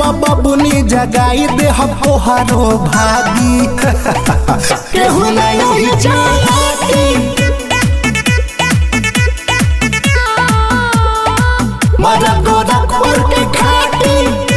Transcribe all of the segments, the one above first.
बबुनी जगाई दे हम तोहरो भागी केहू नहीं चाहती मरा गोरखपुर के खाटी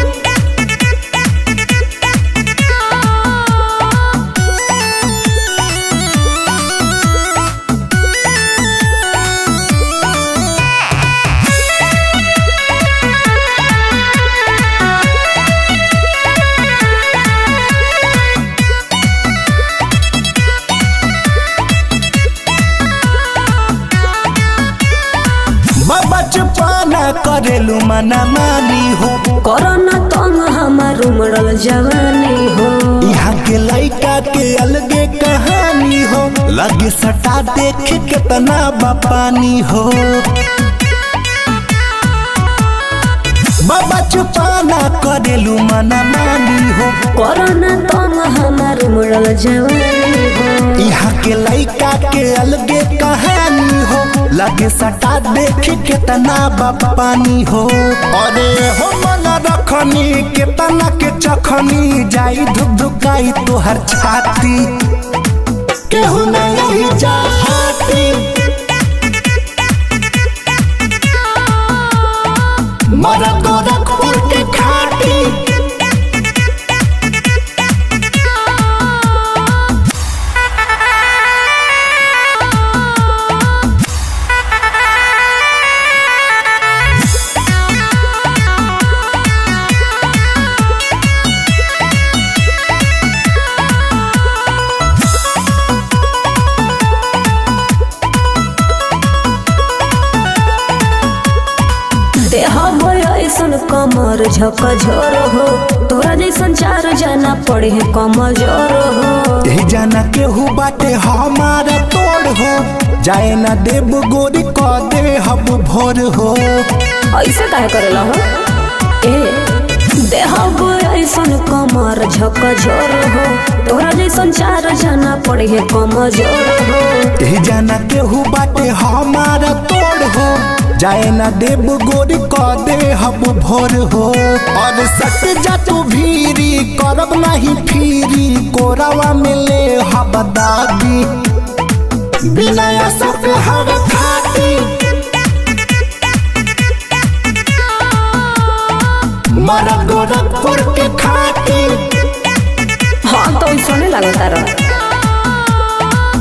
बचपना करेलू मना मानी हो कोरोना तंग हमार उमड़ल जवानी हो यहाँ के लड़का के अलगे कहानी हो लगे सटा देख कितना बपानी हो बचपना करेलू मना मानी हो कोरोना तंग हमार उमड़ल जवानी हो यहाँ के लड़का के अलगे कहानी हो लगे सटा देख कितना बपानी हो अरे हो मन रखनी कितना के चखनी जाई धुक धुकाई तोहर छाती केहू नहीं चाहती मरा गोरखपुर के खाटी देह बोय ऐसन कमर झक झोर हो तोरा जैसन चार जना पड़े है कमजोर हो ए जाना केहू बाटे हमारा तोड़ हो जाए ना देव गोरी क दे हब भोर हो ऐसे काहे करेला हो ए देह बोय ऐसन कमर झक झोर हो तोरा जैसन चार जना पड़े है कमजोर हो ए जाना केहू बाटे हमारा तोड़ हो जाए ना देव गोरी क दे हब भोर हो और सट जा तू भीरी करब नहीं फिरी कोरावा में ले हब दादी बिना सब हर खाती मरा गोरखपुर के खाती हाँ तो सुने लगा तारा